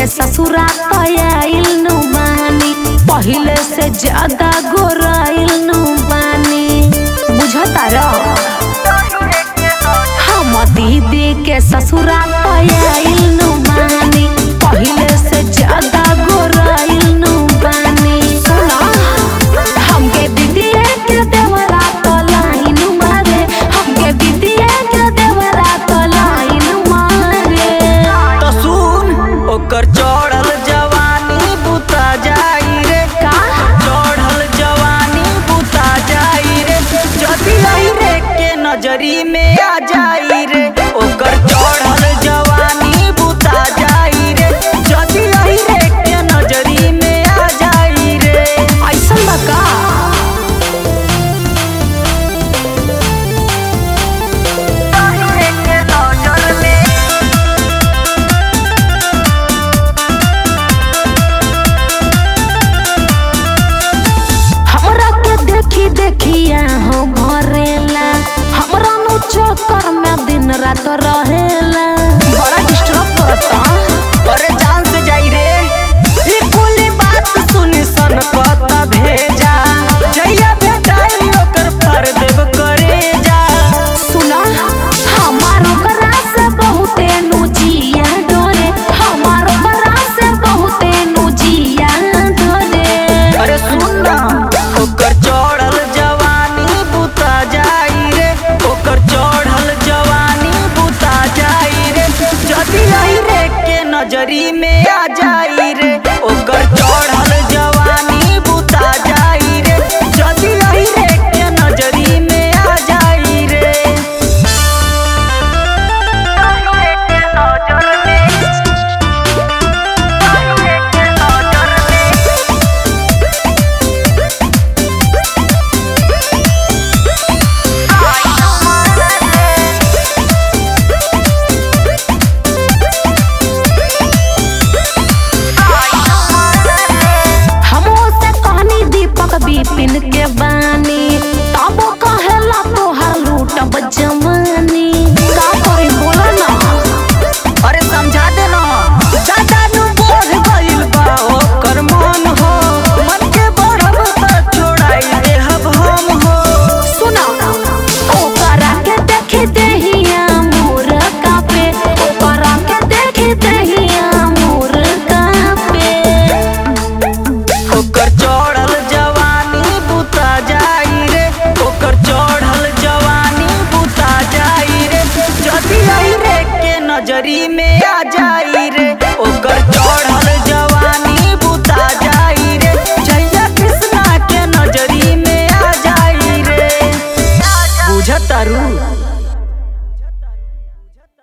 के ससुरा आइल नु बानी पहिले से ज्यादा गोराइल नु बानी बुझता र हम दीदी के ससुरा आइल नु बानी पहिले से ज्यादा गोराइल नु बानी सुना हमके दीदी के देवरा तो लाइन मारे हमके दीदी के देवरा तो लाइन मारे तो सुन ओकर चढ़ल जवानी बुता जाई रे का चढ़ल जवानी बुता जाई रे जदी आई रे के नजरी में आ जाई रे ओकर चढ़ल जवानी बुता जाई रे जदी आई रे के नजरी में आ जाई रे ऐसन बा का के नजर में हमरा के देखी देखिया हो भरेला हमरा नु चक्कर में दिन रात रहेला बड़ा डिस्टर्ब करता अरे जान से जाई रे ई कुली बात सुनी सन कत भेजा जइया भेटाई ओकर फर देव करे जा सुना हमार ओकरा से बहुते नु जिया डरे हमार ओकरा से बहुते नु जिया डरे अरे सुन ना ओकर चढ़ल जवानी बुता जाई रे ओकर चढ़ल जवानी बुता जाई रे जदी आई रे के नजरी में आ जाई रे